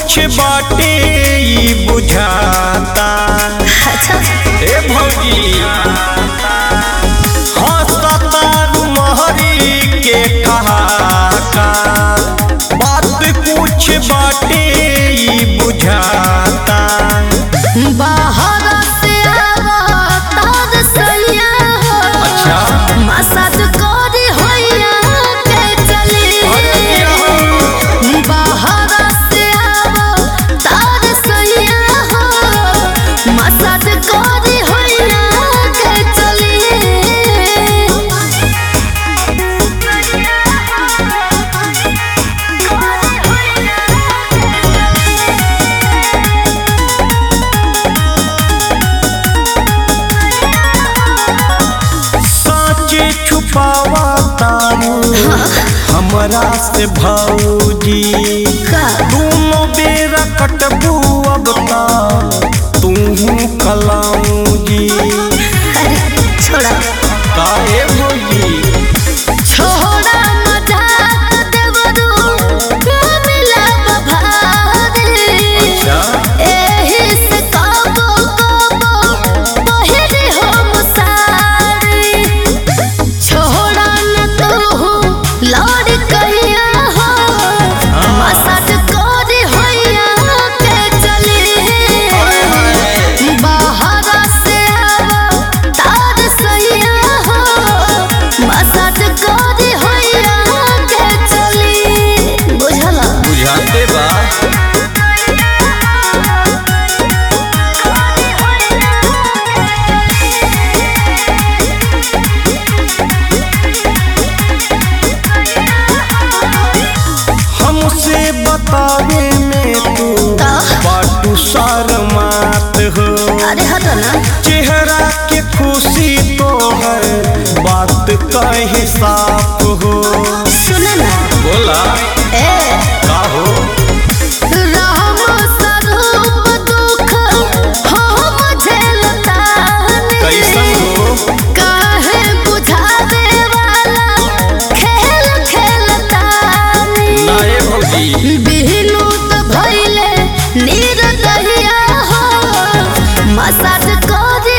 कुछ बाटे ई बुझाता अच्छा ए भौजी हंसतारू महरी के ठहाका बात कुछ बाटे ई बुझाता बाहर से आवा तार सैया हो अच्छा मसाज करी होइया के चली बाहर से आवा तार सैया हो मसाज करी होइया के साचे छुपावा तारू हमरा से भौजी का दोनों बेरा कटबू अब ता तू कलाऊजी अरे छोड़ा काहे भौजी छोड़ा मजाक देवरू मिला बभारे अच्छा एही से कबो कबो पहिरी हो मुसारी छोड़ा न तू लौड़ कहिया हो मसाज कोरी होइया के चली बाहर से आवा तार सैया हो मसाज कोरी होइया के चली बुझला बुझाते बा हमसे बतावे में तू का? बाटू शर्मात हो अरे हटो ना चेहरा के खुशी तो है बात कहे साफ हो सुन ना बोला ए का हो राम स्वरूप दुख हम झेलतानी कैसन हो काहे बुझावे वाला खेल खेलतानी नाये भौजी बिहनु त भइले नीर दहिया हो मसाज करी